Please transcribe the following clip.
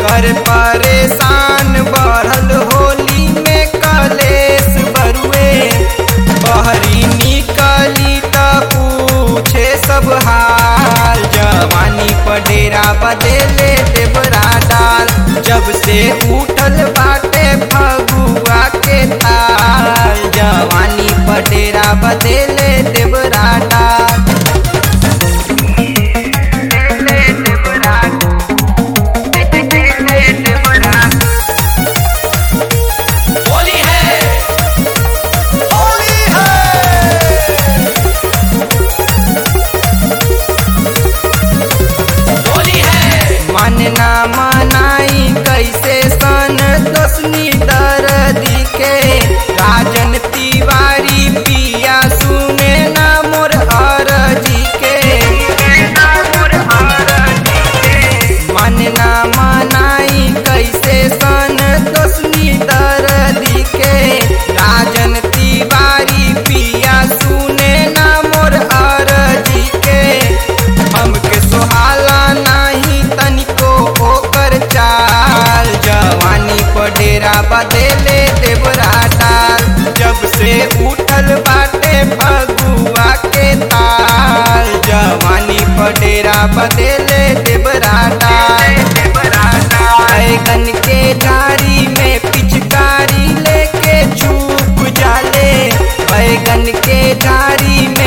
देवर परेशान बढ़ल होली में कलेश बरुए बहरी निकली त पूछे सब हाल जवानी पडेरा बदेले देवरा डाल जब से उठल बाटे फगुआ के ताल जवानी पडेरा बदेले देवरा डाल होली है होली है होली है मन ना मनाई कैसे सन दसनी दर्दी के राजन तिवारी पिया सुने ना मोर अरजी के मन ना मनाई कैसे सन दसनी दर्दी के राजन तिवारी पिया सुने ना मोर अरजी के हमके सुहाला नाही तनिको ओकर चाल जवानी पडेरा बदेले देवरा डाल जब से उठल बाटे फगुआ के ताल जवानी पडेरा बदेले देवरा डाल बैगन के डारी में पिचकारी लेके छुप जाले बैगन के डारी